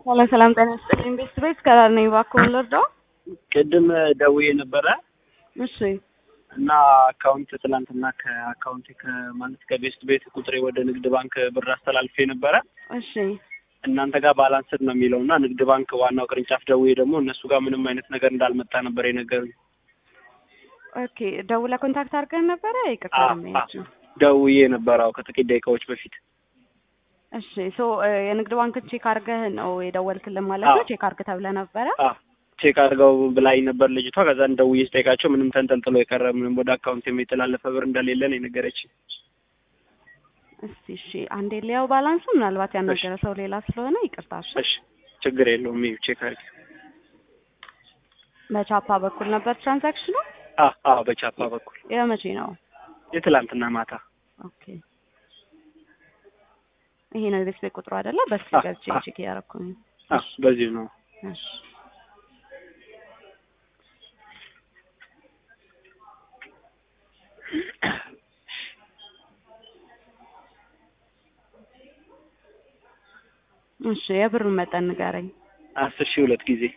ሰላም ሰላም፣ ጤና ይስጥልኝ ቤተሰቦች ከዳር ነኝ። እባክዎን ልርዳው? ቅድም ደውዬ ነበረ እሺ እና አካውንት ትናንትና ከአካውንት ከማለት ከቤስት ቤት ቁጥሬ ወደ ንግድ ባንክ ብር አስተላልፌ ነበረ። እሺ እናንተ ጋር ባላንስድ ነው የሚለው እና ንግድ ባንክ ዋናው ቅርንጫፍ ደውዬ ደግሞ እነሱ ጋር ምንም አይነት ነገር እንዳልመጣ ነበር የነገሩኝ። ኦኬ። ደውለህ ኮንታክት አድርገን ነበረ? ይቅርታ አ- ደንበኛችን። ደውዬ ነበረ አዎ፣ ከጥቂት ደቂቃዎች በፊት። እሺ ሶ የንግድ ባንክን ቼክ አድርገህ ነው የደወልክልን ማለት ነው? አዎ። ቼክ አድርገህ ተብለህ ነበረ? አ ቼክ አድርገው ብላኝ ነበር ልጅቷ። ከዛን ደውዬ ስጠይቃቸው ምንም ተንጠልጥሎ የቀረ ምንም ወደ አካውንት የሚተላለፈ ብር እንደሌለ ነው የነገረችኝ። እስቲ እሺ፣ አንዴ ሊያው ባላንሱ ምናልባት ያናገረ ሰው ሌላ ስለሆነ ይቅርታ። እሺ እሺ ችግር የለውም ይኸው ቼክ አድርጊ። በቻፓ በኩል ነበር ትራንዛክሽኑ? አ አዎ በቻፓ በኩል የመቼ ነው? የትላንትና ማታ ኦኬ ይሄ ነው የቤት ቤት ቁጥሩ አይደለ? በስልክ አ- ገብቼ አ- ቼክ እያደረኩኝ። አ በዚሁ ነው። እሺ እሺ የብሩን መጠን ንገረኝ። አስር ሺህ ሁለት ጊዜ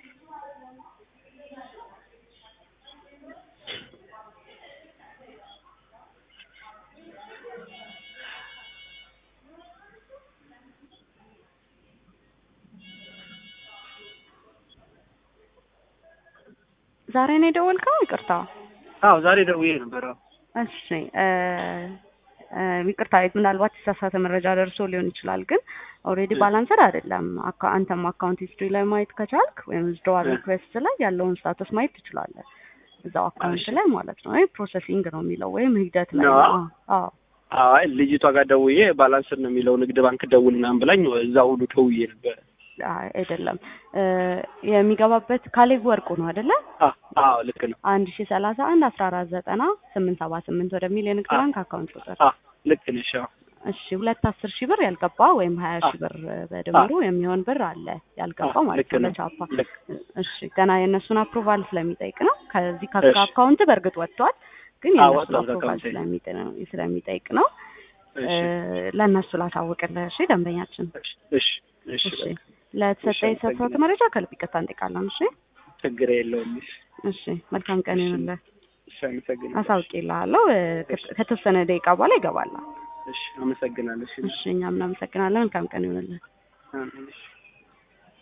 ዛሬ ነው የደወልከው? ይቅርታ። አዎ ዛሬ ደውዬ ነበር። አዎ እሺ እ እ ይቅርታ ምናልባት የተሳሳተ መረጃ ደርሶ ሊሆን ይችላል፣ ግን ኦልሬዲ ባላንሰር አይደለም። አካ- አንተም አካውንት ሂስትሪ ላይ ማየት ከቻልክ ወይም ዊዝድሮዋል እ። ሪኩዌስት ላይ ያለውን ስታተስ ማየት ትችላለህ። እዛው አካውንት እሺ። ላይ ማለት ነው። ወይ ፕሮሰሲንግ ነው የሚለው ወይም ሂደት ላይ ነው? ነው። አዎ አይ ልጅቷ ጋር ደውዬ ባላንስር ነው የሚለው ንግድ ባንክ ደውል ምናምን ብላኝ እዛ ሁሉ ደውዬ ነበር። አይ አይደለም እ የሚገባበት ካሌብ ወርቁ ነው አይደለ? አ- አዎ ልክ ነው። አንድ ሺ ሰላሳ አንድ አስራ አራት ዘጠና ስምንት ሰባ ስምንት ወደሚል የንግድ አ- ባንክ አካውንት ቁጥር አ ልክ ነሽ። አዎ እሺ ሁለት አስር ሺህ ብር ያልገባ ወይም ሀያ አ- ሺህ ብር በድምሩ የሚሆን ብር አለ ያልገባ አ- ማለት ልክ ነው ነው። ለቻፓ። ልክ እሺ ገና የእነሱን አፕሩቫል ስለሚጠይቅ ነው። ከዚህ ከስራ እሺ። አካውንት በእርግጥ ወጥቷል፣ ግን አዎ የእነሱን ወጥቷል አፕሩቫል ከአካውንቴ። ስለሚጠ- ነው ስለሚጠይቅ ነው። እሺ እ ለእነሱ ላሳውቅልህ። እሺ ደንበኛችን። እሺ እሺ እሺ እሺ በቃ ለተሰጠ እሺ፣ የተሰጠው አመሰግናለሁ። መረጃ ከልብ ይቅርታ እንጠይቃለን። እሺ ችግር የለውም። እሺ እሺ መልካም ቀን እሺ። ይሁንልህ። እሺ አመሰግናለሁ። አሳውቅልሃለሁ። እ ከ- ከተወሰነ ደቂቃ በኋላ ይገባል። እሺ አመሰግናለሁ። እሺ እሺ እኛም እናመሰግናለን። መልካም ቀን ይሁንልህ። አሜን። እሺ